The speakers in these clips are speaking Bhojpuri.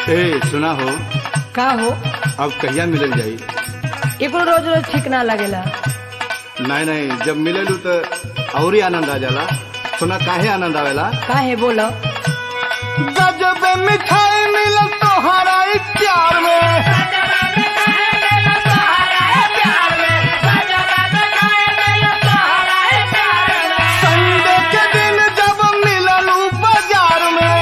ए सुना हो का हो अब कहिया मिलल जाई एकरो रोज रोज ठीक ना लगेला नहीं नहीं जब मिलेलू तो और ही आनंद आ जाला सुना काहे आनंद आवेला का है बोलो गजब मिठाई मिलल तोहरा प्यार में संडे के दिन जब मिललू बाजार में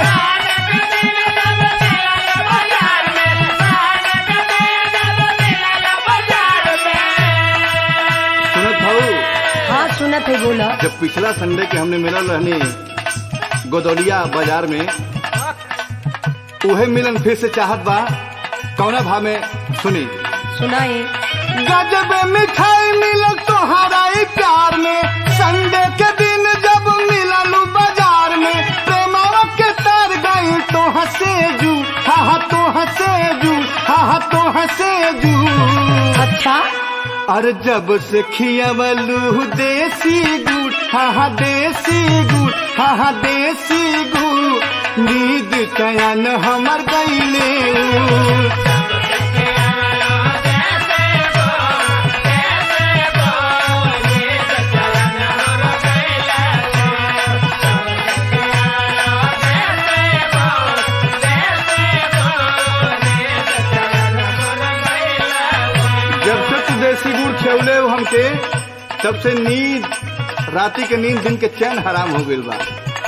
सुनत हूँ हाँ सुनत है बोलो जब पिछला संडे के हमने मिलल रहनी गोदौलिया बाजार में उहे मिलन फिर से चाहत बा कौना भाव में सुनी सुनाई गजब मिठाई मिलल तोहरा ई प्यार में संडे के दिन जब मिललू बाजार में प्रेमावा के तार गई तो हंसे जू हा हा तो हंसे जू हा हा तो हंसे जू अच्छा अरे जब से खियावलू देसी गुड़ हा हा देसी गुड़ हा हा देसी गुड़ नींद चयन हमर गईले जब से तू देसी गुड़ खेवले हो हमके तब से नींद राती के नींद दिन के चैन हराम हो गइल बा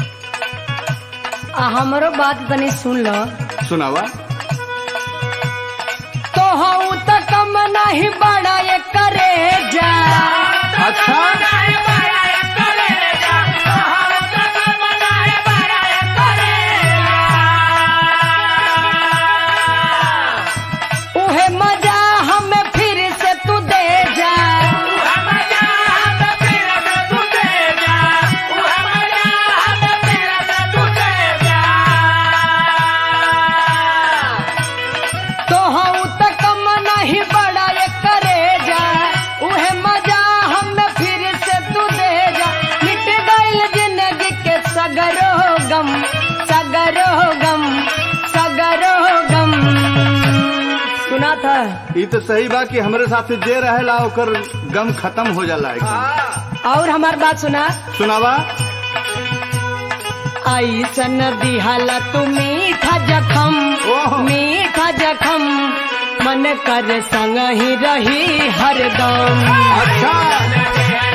आ हमरो बात तनी सुन लो सुनावा तो हूँ तो कम नहीं बड़ा ये करे जा अच्छा उहे मजा हमें फिर से तू दे जा तो हूँ तो कम नहीं बड़ा ये करे जा उहे मजा हमें फिर से तू दे जा मिट गईल जिंदगी के सगरो गम सगरो गम सगरो गम सुना था ये तो सही बा कि हमरे साथ जे रहेला ओकर गम खत्म हो जाला एकदम और हमार बात सुना सुनावा ऐसन दिहला तू मीठा जखम ओहो। मीठा जखम मन कर संग ही रही हरदम अच्छा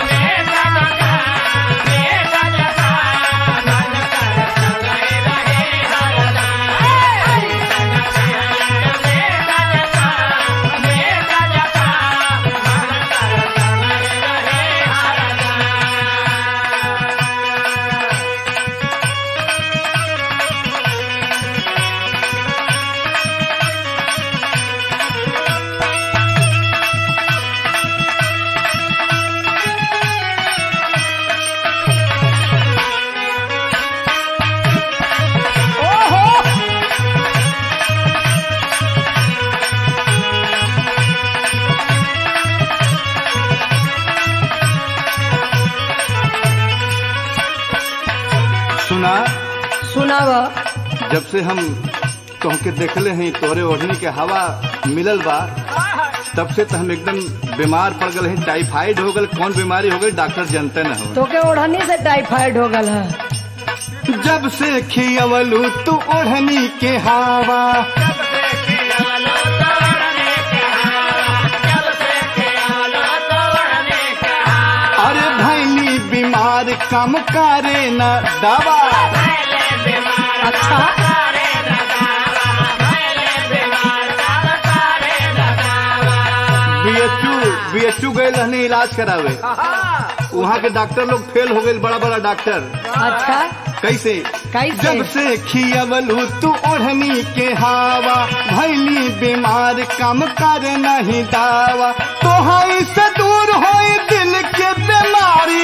सुना सुनाव जब से हम तोहके देखले हैं तोहरे ओढ़नी के हवा मिलल बा तब से तो हम एकदम बीमार पड़ गए हैं टाइफाइड हो गल कौन बीमारी हो गई डॉक्टर जानते न हो तो के ओढ़नी से टाइफाइड हो गल है जब से खियवलू तू ओढ़नी के हवा अरे भैली बीमार कम करे न दवा अच्छा बीएचयू बीएचयू गए रहने इलाज करावे वहाँ के डॉक्टर लोग फेल हो गए बड़ा बड़ा डॉक्टर अच्छा कैसे कैसे? जब से खियवलू तू ओढ़नी के हवा भैली बीमार कम कर नहीं दावा तो से दूर हो दिल के बीमारी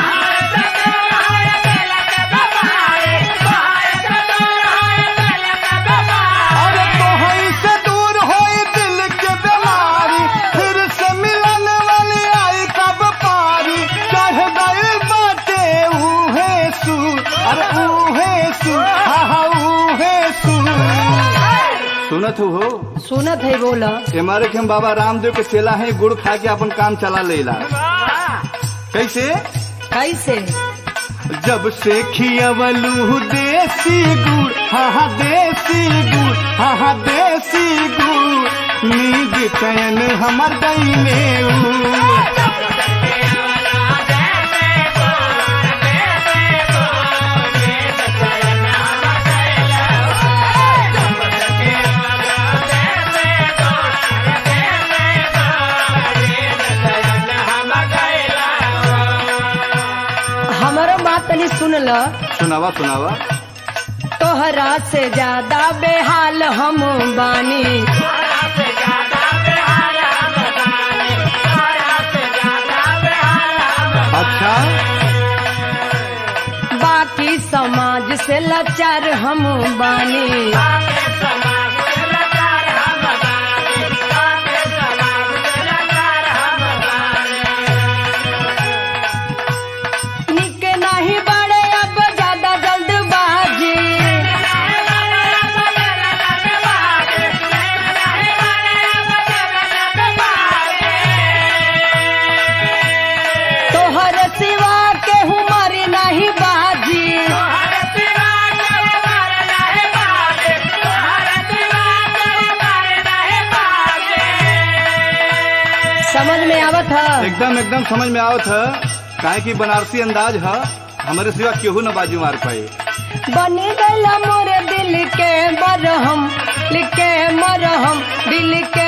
अरे तो से दूर हो दिल के बीमारी फिर से मिलन वाली आई कब पारी चढ़ गई बाटे ऊहे सू अरे ऊहे सू हा हा ऊहे सू सुनत हो हो सुनत है बोला हमारे के हम बाबा रामदेव के चेला है गुड़ खा के अपन काम चला लेला कैसे कैसे जब से खियवलू देसी गुड़ हाँ हाँ देसी गुड़ हाँ हाँ देसी गुड़ नींद चैन हमर दैने हमारो बात तनी सुन ल सुनावा सुनावा तोहरा से ज्यादा बेहाल हम बानी अच्छा बाकी समाज से लाचार हम बानी निक नहीं बड़े अब ज्यादा जल्दबाजी तोहर सिवा के हमारी नहीं बाजी समझ में आवत है एकदम एकदम समझ में आवत है काहे की बनारसी अंदाज है हमारे सिवा केहू न बाजू मार पाए बनी गला मोरे दिल के मरहम दिल के मरहम दिल के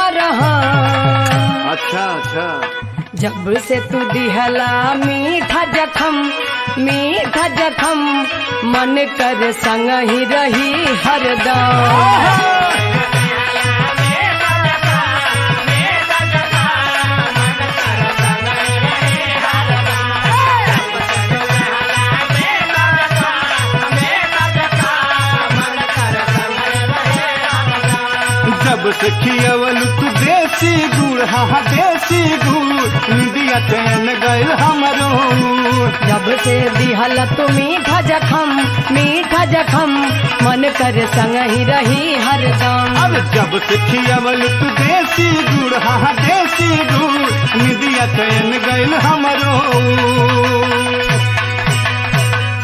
मरहम अच्छा अच्छा जब से तू दिहला मीठा जखम मीठा जखम मन कर संग ही रही हरदम जब से खियवल तू देसी गुड़ हाँ हाँ देसी गुड़ निदिया चैन गए हमरो जब से दिहला तू मीठा जखम मीठा जखम मन कर संग ही रही हरदम अब जब से खियवल तू देसी गुड़ हाँ हाँ देसी गुड़ निदिया चैन गए हमरो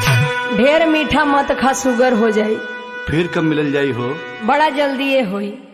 ढेर मीठा मत खा सुगर हो जाई फिर कब मिलल जाई हो बड़ा जल्दी ये होई